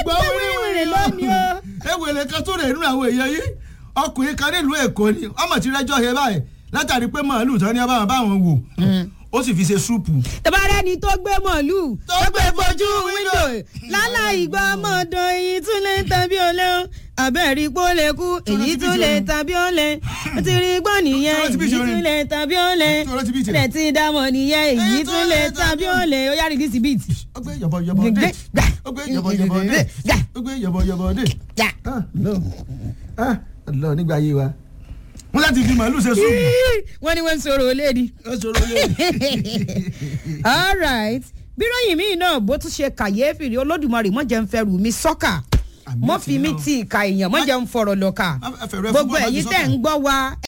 gbọ́ wíwìrì lónìí o. ewele kan tó rè nínú àwọn èèyàn yìí ọkùnrin kan nílùú èkó ni ọmọ tí rẹjọ yẹ báyìí látàrí pé màálù tán ní abáwọn báwọn wò ó sì fi ṣe súùpù. tẹ́bárẹ́ ni tó gbé mọ̀lú Tó tó gbé gbé fojú fojú wíńdò láláì gbọ́ ọmọdún èyí tún lè tàbí olè o abẹ́rí pó lè kú èyí ti bí tún lè ìṣòro. tàbí olè ó ti rí gbọ́ nìyẹn Tó ti bí èyí ìṣòro. tún lè tàbí olè Tó ti bí ó ìṣòro. lè ti dámọ̀ nìyẹn èyí tún lè tàbí olè ó yá rìdíìsì bíìtì. ó gbé yọ̀bọ̀yọ̀bọ̀ dé ó gbé yọ̀bọ̀yọ̀bọ̀ dé ó gbé yọ̀bọ̀yọ̀bọ̀ dé. Gbà. Ah, lọ ah lọ nígbà ayé wa wọn láti fi màálù ṣe súùpù. wọ́n ní wọ́n ń sọ̀rọ̀ olè ni. ó ṣòro lé all right bíròyìn míì náà bó tún ṣe kàyéfì rí olódùmarè mọ̀jẹ̀ ń fẹ́ rù mí sọ́kà Àmì mọ́ àti fi mí náà. ti ìka èèyàn mọ́jẹ̀ ń fọ̀rọ̀ lọ́kà Má- ẹ fẹ̀rẹ̀ fún gbogbo bọ́ọ̀lù ẹ̀yin àti tẹ̀ ń sọ́kà. gbọ́ wa